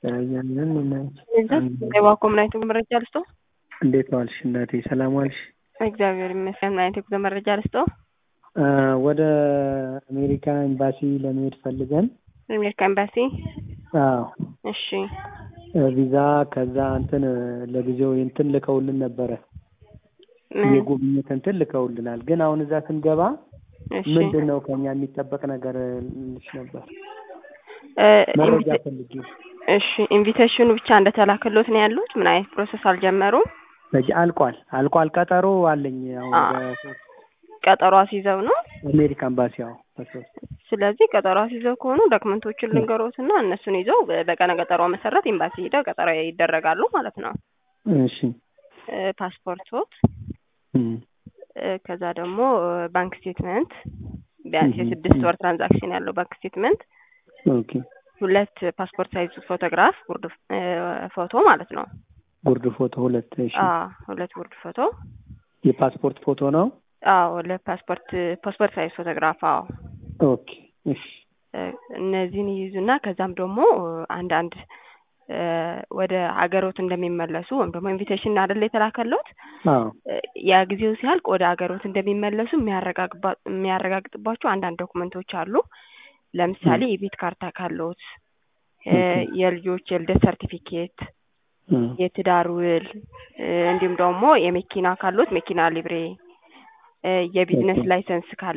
ያያንን እናች የባኮ ምን አይነት የጉዞ መረጃ ልስጦ? እንዴት ዋልሽ እናቴ? ሰላም ዋልሽ? እግዚአብሔር ይመስገን። ምን አይነት የጉዞ መረጃ ልስጦ? ወደ አሜሪካ ኤምባሲ ለመሄድ ፈልገን አሜሪካ ኤምባሲ። አዎ እሺ ቪዛ ከዛ እንትን ለጊዜው እንትን ልከውልን ነበረ ምን? የጉብኝት እንትን ልከውልናል። ግን አሁን እዛ ስንገባ እሺ ምንድን ነው ከኛ የሚጠበቅ ነገር ልሽ ነበር እ መረጃ ኢንቪቴ- ፈልጌ እሺ ኢንቪቴሽኑ ብቻ እንደተላከሎት ነው ያሉት? ምን አይነት ፕሮሰስ አልጀመሩም? በጅ አልቋል አልቋል። ቀጠሮ አለኝ አሁን አ- በሶስት ቀጠሮ አስይዘው ነው። አሜሪካ ኤምባሲ ያው በሶስት ስለዚህ ቀጠሮ አስይዘው ከሆኑ ዶክመንቶችን ልንገሮትና እነሱን ይዘው በ- በቀነ ቀጠሮ መሰረት ኤምባሲ ሄደው ቀጠሮ ይደረጋሉ ማለት ነው። እሺ እ ፓስፖርቶት እም፣ እ ከዛ ደግሞ እ ባንክ ስቴትመንት ቢያንስ እህ፣ የስድስት እህ። ወር ትራንዛክሽን ያለው ባንክ ስቴትመንት፣ ኦኬ ሁለት ፓስፖርት ሳይዝ ፎቶግራፍ ጉርድ እ ፎቶ ማለት ነው። ጉርድ ፎቶ ሁለት እሺ አ ሁለት ጉርድ ፎቶ የፓስፖርት ፎቶ ነው አዎ ለፓስፖርት ፓስፖርት ሳይዝ ፎቶግራፍ አዎ ኦኬ እሺ እ እነዚህን ይይዙና ከዛም ደግሞ እ አንዳንድ እ ወደ ሀገሮት እንደሚመለሱ ወይም ደግሞ ኢንቪቴሽን አይደለ የተላከሎት አዎ እ ያ ጊዜው ሲያልቅ ወደ ሀገሮት እንደሚመለሱ የሚያረጋግባ- የሚያረጋግጥባቸው አንዳንድ ዶክመንቶች አሉ። ለምሳሌ የቤት ካርታ ካሎት እ ኦኬ። የልጆች የልደት ሰርቲፊኬት፣ እም፣ የትዳር ውል እ እንዲሁም ደግሞ የመኪና ካሎት መኪና ሊብሬ እ የቢዝነስ ኦኬ። ላይሰንስ ካለ